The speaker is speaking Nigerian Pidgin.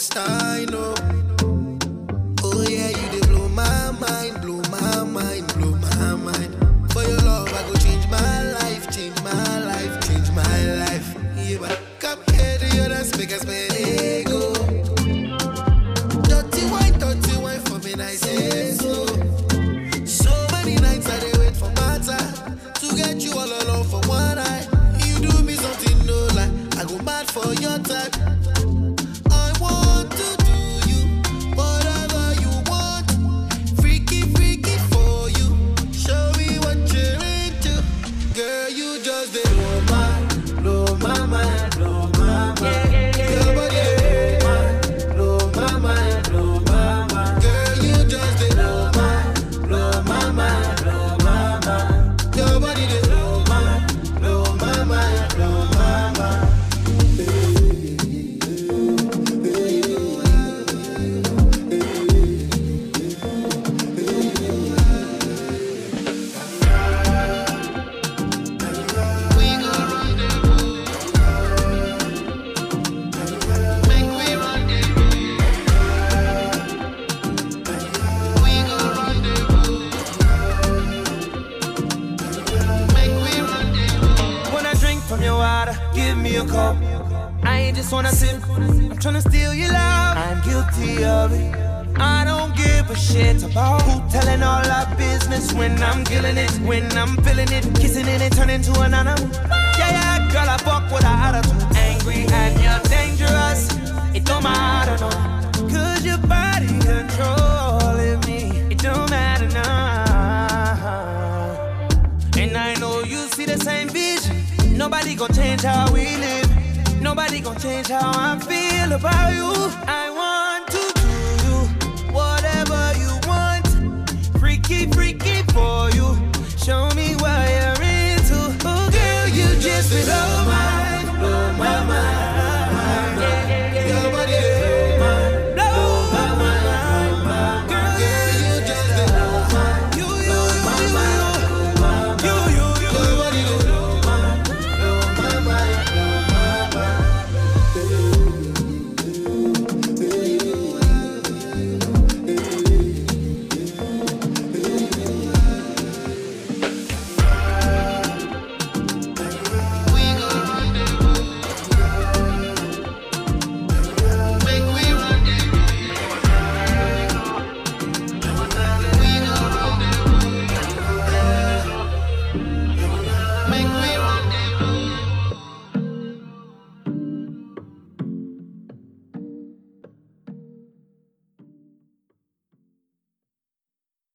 last I know. Oh yeah, you dey blow my mind, blow my mind, blow my mind. For your love, I go change my life, change my life, change my life. Yeah, but come here to your dance, make us man ego. Dirty wine, dirty wine for me, nice and slow. So many nights I dey wait for my time to get you all alone for one night. You do me something no lie, I go mad for your type. I want to do you whatever you want, freaky freaky for you. Show me what you're into, girl. You just dey blow my, blow my mind, blow my mind. Your body dey blow my mind, blow my mind. Girl, you just dey blow my, blow my mind, blow my mind. Your body dey blow my, blow my mind, blow my mind. We go rendezvous. Make we rendezvous. We go rendezvous. Make we rendezvous. When I drink from your water, give me a cup. I ain't just wanna sip, I'm tryna steal your love. I'm guilty of it. I don't give a shit about who telling all our business when I'm killing it, when I'm feeling it, kissing it and turning to an animal. Yeah, yeah, girl, I fuck with her attitude. Angry and you're dangerous. It don't matter, no. Cause your body controlling me. It don't matter now. And I know you see the same vision. Nobody gon' change how we live. Nobody gon' change how I feel about you. I